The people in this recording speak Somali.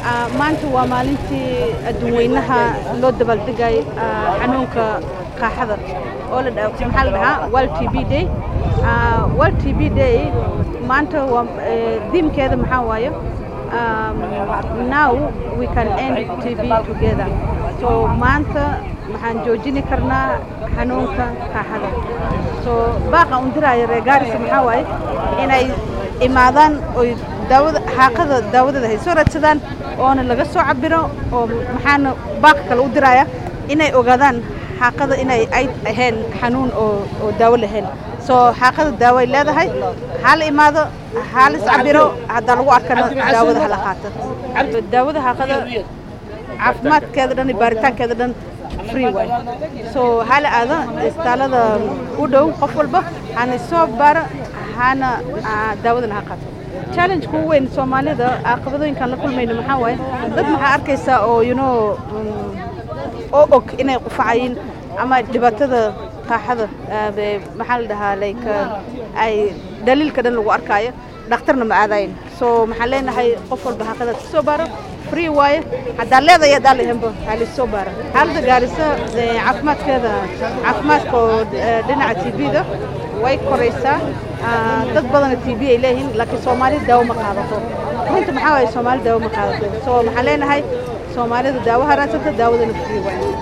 maanta waa maalintii adduunweynaha loo dabaaldegay xanuunka qaaxada oo la maxaa la dhahaa world t b day world t b day maanta waa diimkeeda maxaa waaye now we can end t b together so maanta maxaan joojini karnaa xanuunka qaaxada so baaqa undiraayo reer gaarisa maxaa waaye inay imaadaan oy daawada xaaqada daawadeeda hay soo raadsadaan oona laga soo cabiro oo maxaana baaqa kale u diraya inay ogaadaan xaaqada inay ay ahayn xanuun oo oo daawo lahayn soo xaaqada daawo ay leedahay ha la imaado ha la iscabiro haddaa lagu arkana daawada hala qaato daawada xaaqada caafimaadkeeda dhan iyo baaritaankeeda dhan free waay so hala aado istaalada u dhow qof walba hana soo baaro hana daawadana ha qaato challenge ku weyn soomaalida caqabadooyinkan la kulmayno maxaa waaye dad maxaa arkaysaa oo you know oo og inay qufacayiin ama dhibaatada qaaxada maxaa la dhahaa like ay dhaliilka dhan lagu arkaayo dhakhtarna ma aadayin so maxaan leenahay qof walba xaqadaad ka soo baaro free waaye haddaa leedaya haddaa lahenba ha laisoo baaro xaaladda gaarisa caafimaadkeeda caafimaadka oo dhinaca t v-da way koraysaa dad badana t v ay leeyihiin laakiin soomaalida daawo ma qaadato runta maxaa waaye soomaalida daawo ma qaadato so maxaan leenahay soomaalida daawo ha raadsanta daawadana free waaye